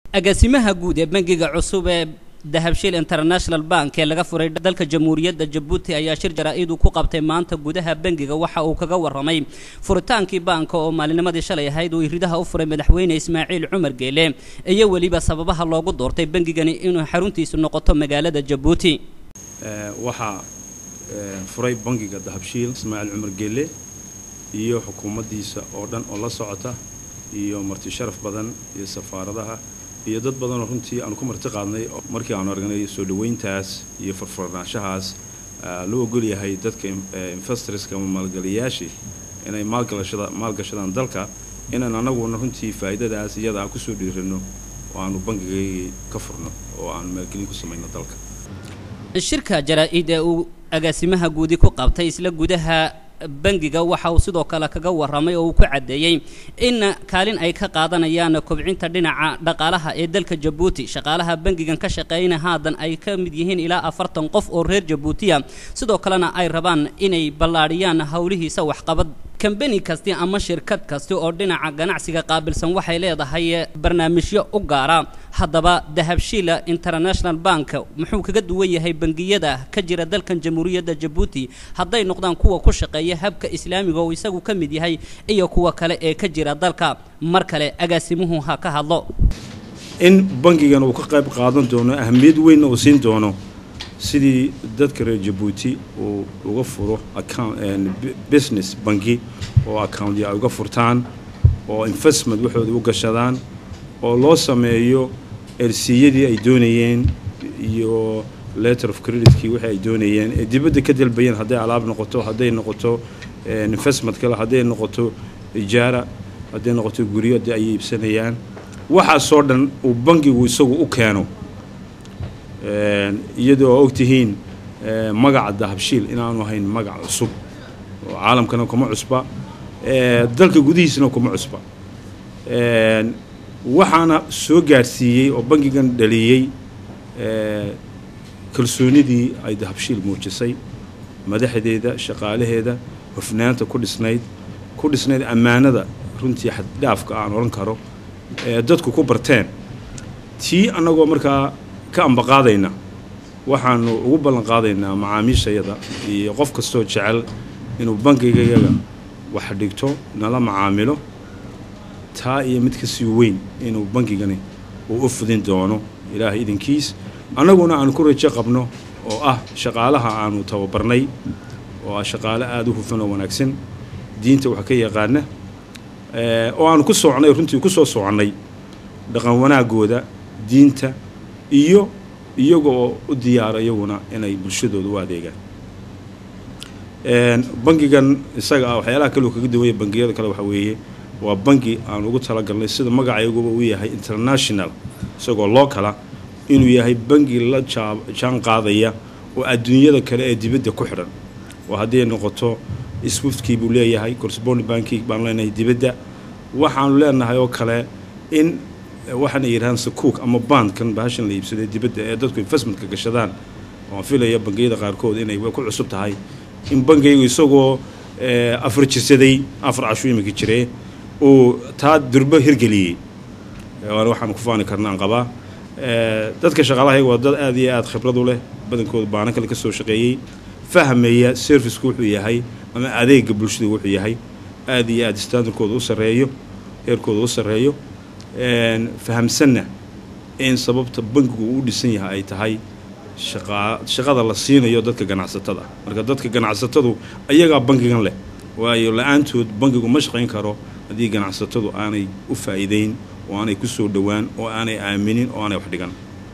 agaasimaha guud ee bangiga cusub ee dahabshiil international bank ee laga furay dalka jamhuuriyadda jabuuti ayaa shir jaraa-idu ku qabtay maanta gudaha bangiga waxa uu kaga warramay furitaankii baanka oo maalinimadii shalay ahayd uu ridaha u furay madaxweyne ismaaciil cumar geele iyo weliba sababaha loogu doortay bangigani inuu xaruntiisu noqoto magaalada jabuuti waxaa furay bangiga dahabshiil ismaaciil cumar geele iyo xukuumaddiisa oo dhan oo la socota iyo marti sharaf badan iyo safaaradaha iyo dad badanoo runtii aanu ku marti qaadnay markii aanu aragnay soo dhoweyntaas iyo furfurnaanshahaas loo ogol yahay dadka investorska ama maalgeliyayaashii inay maalgashadaan dalka inaan anaguna runtii faa'iidadaas iyada aan kusoo dhiirano oo aanu bangigaygii ka furno oo aanu maalgelin ku samayno dalka shirka jaraa-id ee uu agaasimaha guudi ku qabtay isla gudaha bangiga waxa uu sidoo kale kaga warramay oo uu ku caddeeyey in kaalin ay ka qaadanayaan kobcinta dhinaca dhaqaalaha ee dalka jabuuti shaqaalaha bangigan ka shaqeeyna haadan ay ka mid yihiin ilaa afartan qof oo reer jabuutiya sidoo kalena ay rabaan inay ballaadhiyaan howlihiisa waxqabad kambani kasti ama shirkad kasti oo dhinaca ganacsiga qaabilsan waxay leedahay barnaamijyo u gaara haddaba dahabshiila international bank muxuu kaga duwan yahay bangiyada ka jira dalkan jamhuuriyadda jabuuti hadday noqdaan kuwa ku shaqeeya habka islaamiga oo isagu ka mid yahay iyo kuwa kale ee ka jira dalka mar kale agaasimuhu ha ka hadlo in bangigan uu ka qayb qaadan doono ahamiyad weynna uu siin doono sidii dadka reer jabuuti uu uga furo business bangi oo accountya ay uga furtaan oo investment waxooda u gashadaan oo loo sameeyo ersiyadii ay doonayeen iyo letter of creditkii wixii ay doonayeen ee dibadda ka dalbayeen hadday alaab noqoto hadday noqoto investment kale hadday noqoto ijaara hadday noqoto guryo haddii ay iibsanayaan waxaasoo dhan uu bangigu isagu u keeno iyadoo og tihiin magaca dahabshiil inaanu ahayn magac cusub oo caalamkana kuma cusba dalka gudihiisana kuma cusba waxaana soo gaadhsiiyey oo bangigan dhaliyey kalsoonidii ay dahabshiil muujisay madaxdeeda shaqaalaheeda hofnaanta ku dhisnayd ku dhisnayd ammaanada runtii xaddhaafka aan odhan karo ee dadku ku barteen tii annagoo markaa ka ambaqaadayna waxaanu ugu ballan qaadaynaa macaamiishayada iyo qof kastoo jecel inuu bangigayaga wax dhigto nala macaamilo taa iyo mid kasii weyn inuu bangigani uu u fudin doono ilaahay idinkiis annaguna aanu ku rajo qabno oo ah shaqaalaha aanu tababarnay oo ah shaqaale aada u hufan oo wanaagsan diinta wax ka yaqaana oo aanu ku socnay runtii ku soo soconnay dhaqan wanaagooda diinta iyo iyaga oo u diyaara iyaguna inay bulshadooda u adeegaan bangigan isaga ah waxyaalaha kaleo kaga duwanya bangiyada kale waxaa weeye waa bangi aan ugu talagalnay sida magacayaguba uu yahay international isagoo loo kala inuu yahay bangi la jaan qaadaya oo adduunyada kale ee dibadda ku xidhan oo haddii ay noqoto swiftkii buu leeyahay corresponding banki baanu leenahay dibadda waxaanu leenahay oo kale in waxaana yidhahaan sakuuk ama bandkan bahashan la iibsaday dibadda ee dadku investmentka gashadaan oan filaya bangiyada qaarkood inay ku cusub tahay in bangiygu isagoo afar jirsaday afar cashu iminka jiree uu taa durbo hirgeliyey waxaanu ku faani karna aan qabaa dadka shaqaalahayaga waa dad aad iyo aad khibrad u leh badankooda baana kale ka soo shaqeeyey fahmaya servicku wuxuu yahay ama adeega bulshada wuxuu yahay aad iyo aad standardkooda u sarreeyo heerkooda u sarreeyo fahamsanna in sababta bangigu uu dhisan yahay ay tahay shaqada la siinayo dadka ganacsatada marka dadka ganacsatadu ayagaa bangigan leh waayo la-aantood bangigu ma shaqayn karo haddii ganacsatadu aanay u faa'iideyn oo aanay ku soo dhowaan oo aanay aaminin oo aanay wax dhigan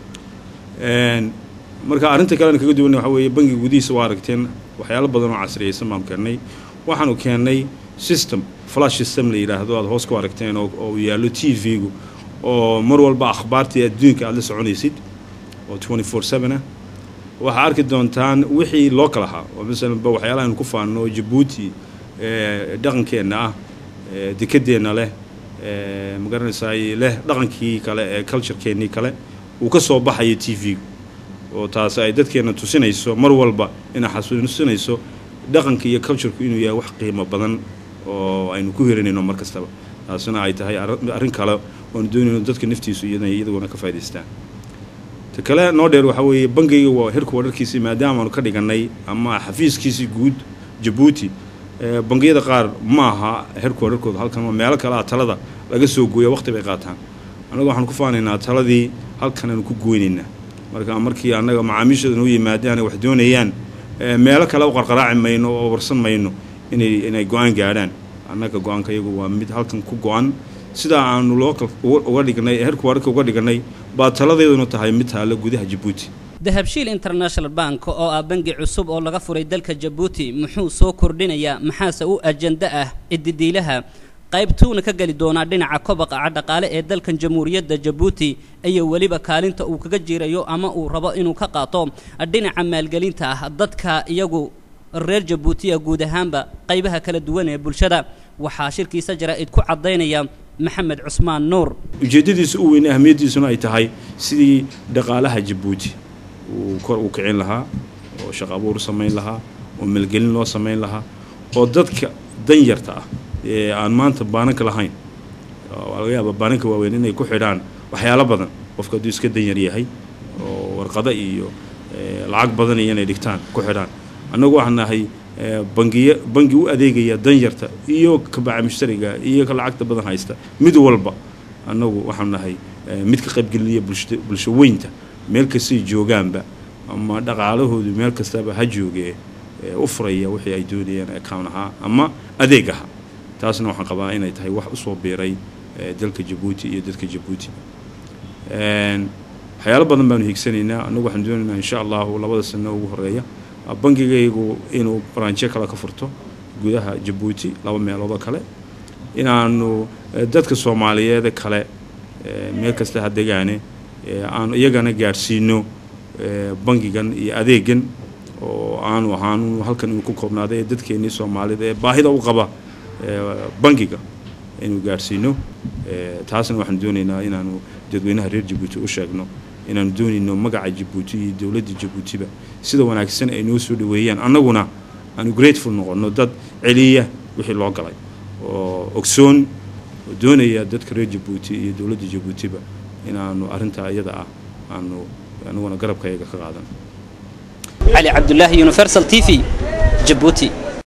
marka arrinta kalena kaga duwanna waxa weeye bangiga gudihiisa waa aragteen waxyaalo badan oo casriyaysan baanu keennay waxaanu keennay system flash system la yidhaahdo aad hoos ku aragteen oo uu yaallo t v-gu oo mar walba akhbaartii adduunka aad la soconaysid oo twenty four seven ah waxaa arki doontaan wixii loo kala ahaa oo masalanba waxyaalaha aynu ku faanno oo jabuuti dhaqankeenna ah dekedeenna leh magaranaysaay leh dhaqankii kale ee culturekeenii kale uu ka soo baxayo t v-gu oo taasi ay dadkeenna tusinayso mar walba inay xasuusinayso dhaqanka iyo cultureku inuu yahay wax qiimo badan oo aynu ku hiranayno mar kastaba taasina ay tahay arrin kale oanu doonayno dadka naftiisu inay iyaduguna ka faa'idaystaan ta kale noo dheer waxaa weeye bangiyga waa herku wadharkiisii maadaama aanu ka dhigannay ama xafiiskiisii guud jabuuti bangiyada qaar ma aha herku wadharkooda halkan meelo kale ah talada laga soo gooya waqti bay qaataan annaga waxaanu ku faanaynaa taladii halkan aanu ku goynaynaa marka markii annaga macaamiishada noo yimaadaan wax doonayaan meelo kale u qarqaraaci mayno oo warsan mayno inay inay go-aan gaadhaan annaga go-aanka iyagu waa mid halkan ku go-an sidaa aanu lookal uga dhignay herku wadharka uga dhignay baa taladeeduna tahay mid taalla gudaha jabuuti dahabshiil international bank oo ah bangi cusub oo laga furay dalka jabuuti muxuu soo kordhinayaa maxaase u ajanda ah ididiilaha qaybtuuna ka geli doonaa dhinaca kobaqa dhaqaale ee dalkan jamhuuriyadda jabuuti iyo weliba kaalinta uu kaga jirayo ama uu rabo inuu ka qaato dhinaca maalgelinta ah dadka iyagu reer jabuutiya guud ahaanba qaybaha kala duwan ee bulshada waxaa shirkiisa jaraa'id ku caddaynaya maxamed cusmaan nuur ujeeddadiisa u weyn ahmiyaddiisuna ay tahay sidii dhaqaalaha jabuuti uu kor u kicin lahaa oo shaqo abuur samayn lahaa oo maalgelin loo samayn lahaa oo dadka danyarta ah ee aan maanta baananka lahayn waa laga yaaba baananka waaweyn inay ku xidhaan waxyaalo badan qofka hadduu iska danyar yahay oo warqado iyo lacag badan iyo inay dhigtaan ku xidhaan annagu waxaan nahay bangiya bangi u adeegaya danyarta iyo kabaca mushtariga iyo ka lacagta badan haysta mid walba annagu waxaan nahay mid ka qaybgelinaya bulsha bulsho weynta meel kastay joogaanba ama dhaqaalahoodu meel kastaba ha joogee u furaya wixii ay doonayaan account ahaa ama adeeg ahaa taasna waxaan qabaa inay tahay wax usoo biiray dalka jabuuti iyo dadka jabuuti waxyaalo badan baanu hiigsanaynaa annagu waxaan doonaynaa insha allahu labada sano ugu horeeya bangigaygu inuu branjyo kale ka furto gudaha jabuuti laba meeloodoo kale inaanu dadka soomaaliyeed kale meel kasta ha degaane aanu iyagana gaadhsiino bangigan iyo adeegan oo aanu ahaanu halkan inuu ku koobnaaday ee dadkeennii soomaalida ee baahida u qaba bangiga inuu gaadhsiino taasna waxaan doonaynaa inaanu dadweynaha reer jabuuti u sheegno inaanu doonayno magaca jabuuti iyo dowladda jabuutiba sida wanaagsan ay noo soo dhaweeyaan annaguna aanu grateful noqonno dad celiya wixii loo galay oo ogsoon oo doonaya dadka reer jabuuti iyo dowladda jabuutiba inaanu arrintaa iyada ah aanu anaguna garabkayaga ka qaadan cali cabdulaahi universal t v jabuuti